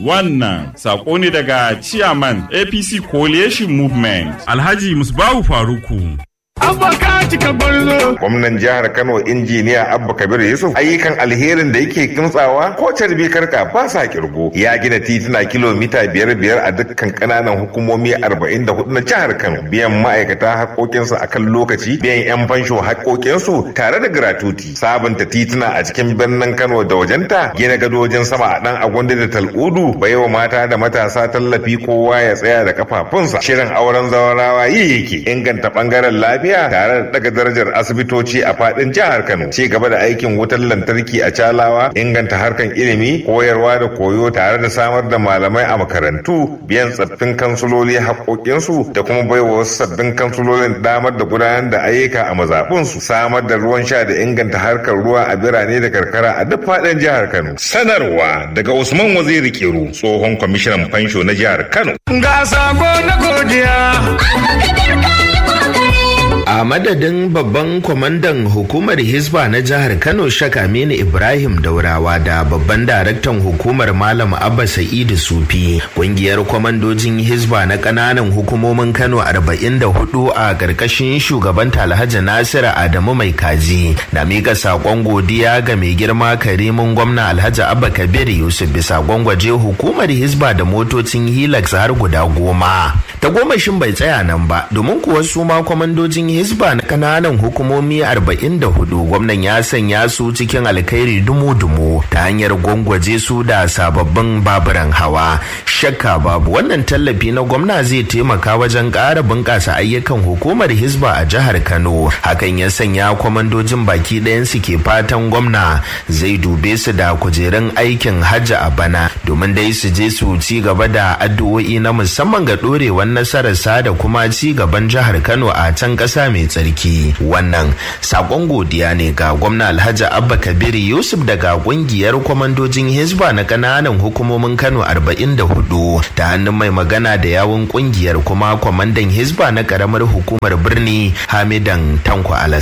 Wannan sako ne daga Chairman APC Coalition Movement. Alhaji Musbahu Faruku. Abba ka cika gwarzo. Gwamnan jihar Kano injiniya Abba Kabir Yusuf ayyukan alherin da yake kimtsawa ko carbi karka ba sa kirgo. Ya gina tituna kilomita biyar biyar a dukkan kananan hukumomi arba'in da hudu na jihar Kano. Biyan ma'aikata haƙoƙinsu a kan lokaci, biyan 'yan fansho haƙoƙinsu tare da gratuti. Sabunta tituna a cikin birnin Kano da wajenta, gina gadojin sama a ɗan agwanda da tal'udu, baiwa mata da matasa tallafi kowa ya tsaya da kafafunsa. Shirin auren zawarawa yi yake inganta ɓangaren lafiya lafiya tare da daga darajar asibitoci a fadin jihar Kano. Ci gaba da aikin wutar lantarki a Calawa, inganta harkan ilimi, koyarwa da koyo tare da samar da malamai a makarantu, biyan tsaffin kansuloli haƙoƙinsu da kuma baiwa wasu sabbin kansulolin damar da gudanar da ayyuka a mazaɓunsu, samar da ruwan sha da inganta harkar ruwa a birane da karkara a duk fadin jihar Kano. Sanarwa daga Usman Waziri Kiru, tsohon kwamishinan fansho na jihar Kano. Ga sako na godiya. A madadin babban kwamandan hukumar Hisba na jihar Kano Shaka Aminu Ibrahim Daurawa da babban daraktan hukumar Malam Abba Sa'idu Sufi, kungiyar kwamandojin Hisba na kananan hukumomin Kano 44 a ƙarƙashin shugaban Alhaji Nasiru Adamu Mai Kaji na mika saƙon godiya ga mai girma Karimin gwamna Alhaji Abba Kabir Yusuf bisa gwangwaje hukumar Hisba da motocin Hilux har guda goma. Ta gomashin bai tsaya nan ba, domin kuwa su ma kwamandojin Hisba na kananan hukumomi 44 gwamnan ya sanya su cikin alkhairi dumu-dumu ta hanyar gwangwaje su da sababbin baburan hawa. Shakka babu wannan tallafi na gwamna zai taimaka wajen ƙara bunƙasa ayyukan hukumar Hisba a jihar Kano. Hakan ya sanya kwamandojin baki ɗayan su ke fatan gwamna zai dube su da kujerun aikin hajji a bana domin dai su je su ci gaba da addu'o'i na musamman ga ɗorewar nasararsa da kuma ci gaban jihar Kano a can ƙasa mai tsarki wannan sakon godiya ne ga gwamna alhaji abba kabir yusuf daga kungiyar kwamandojin hisba na kananan hukumomin kano 44 ta hannun mai magana da yawun kungiyar kuma kwamandan hisba na karamar hukumar birni hamidan tanko alas